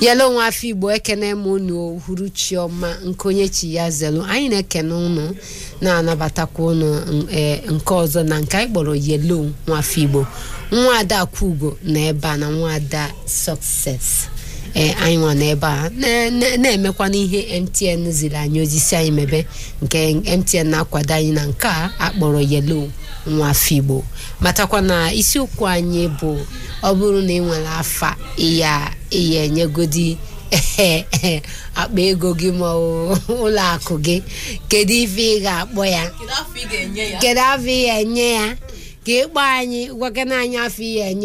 yelo nwa afọ igbo ekene m unu uhuruchi ọma nke onye chi ya zelu anyị na-ekene unu na-anabatakwa unu ee nke ọzọ na nke anyị kpọrọ yelo nwafọ igbo nwa ada kwugo na ebe a na nwa ada success ee anyị nwa n'ebe a na- na- na-emekwa n'ihe mtn ziri anyị ozi si anyị mebe nke mtn na-akwado anyị na nke a akpọrọ yelo nwafọ igbo matakwa na isiokwu anyị bụ ọ bụrụ na ị nwere afa ịya ịya enyegodi akpa ego gị ma ọ ụlọ akụ gị kedu ife ị ga-akpọ ya kedu afọ ị ga-enye ya kedu afọ ị ga-enye ya ka ịkpọ anyị gwakena anyị afọ ị ga-enye